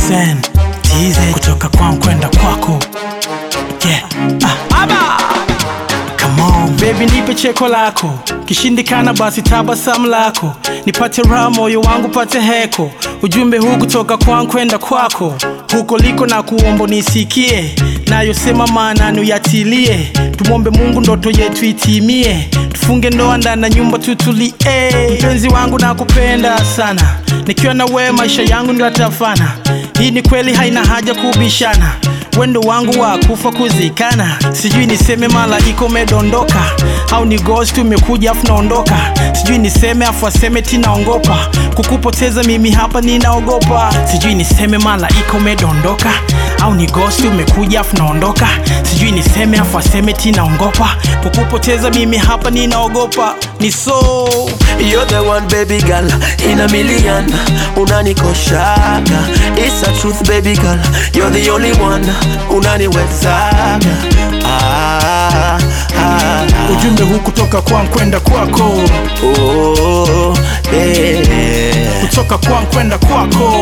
Sen TZ kutoka kwangu kwenda kwako yeah. ah. Aba. Come on. Baby nipe cheko lako kishindikana basi tabasamu lako nipate raha moyo wangu pate heko ujumbe huu kutoka kwangu kwenda kwako huko liko na kuombo nisikie nayosema maana uyatilie tumwombe mungu ndoto yetu itimie tufunge ndoa ndani ya nyumba tutulie mpenzi wangu nakupenda sana nikiwa na wewe maisha yangu nilatafana hii ni kweli haina haja kubishana wendo wangu wa kufa kuzikana sijui niseme malaika umedondoka au ni ghost umekuja afu naondoka sijui niseme afu aseme tinaongopa kukupoteza mimi hapa ninaogopa sijui niseme malaika umedondoka au ni ghost umekuja afu naondoka sijui niseme afu aseme tinaongopa kukupoteza mimi hapa ninaogopa ni so You're the one baby girl in a million Unanikoshaga It's a truth baby girl You're the only one Unaniwezaga ah, ah, ah. ujumbe huu kutoka kwangu kwenda kwako Oh, yeah. kutoka kwangu kwenda kwako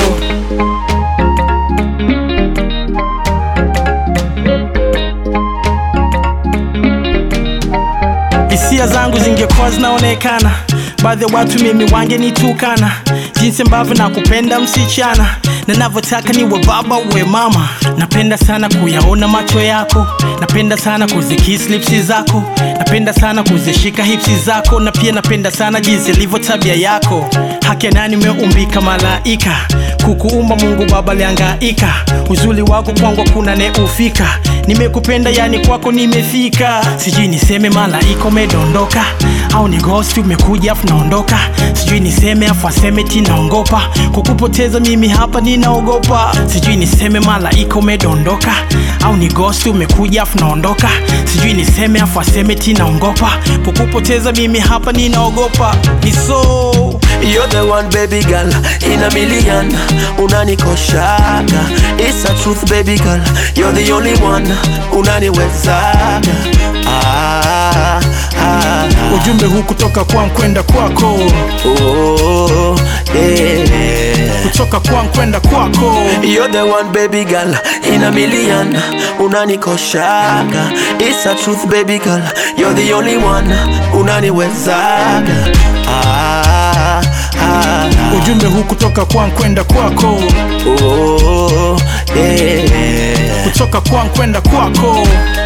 hisia zangu zingekuwa zinaonekana baadhi ya watu mimi wangenitukana jinsi ambavyo nakupenda msichana na navyotaka niwe baba uwe mama napenda sana kuyaona macho yako napenda sana kuzikis lipsi zako napenda sana kuzishika hipsi zako na pia napenda sana jinsi ilivyo tabia yako haki ya nani umeumbika malaika kukuumba mungu baba liangaika uzuli wako kwangu kuna neufika nimekupenda yani kwako nimefika sijui niseme malaika umedondoka au ni ghost umekuja afu naondoka sijui niseme afu aseme tinaongopa kukupoteza mimi hapa ninaogopa sijui niseme malaika umedondoka au ni ghost umekuja afu naondoka sijui niseme afu aseme tinaongopa kukupoteza mimi hapa ninaogopa ni so You're the one baby girl in a million Unanikoshaga It's a truth baby girl You're the only one Unaniwezaga ah, ah, ah. ujumbe huu kutoka kwangu kwenda kwako Oh, yeah. kutoka kwangu kwenda kwako You're the one baby girl in a million Unanikoshaga It's a truth baby girl You're the only one Unaniwezaga ah, ah, ah. ujumbe huu kutoka kwangu kwenda kwako Oh, yeah. kutoka kwangu kwenda kwako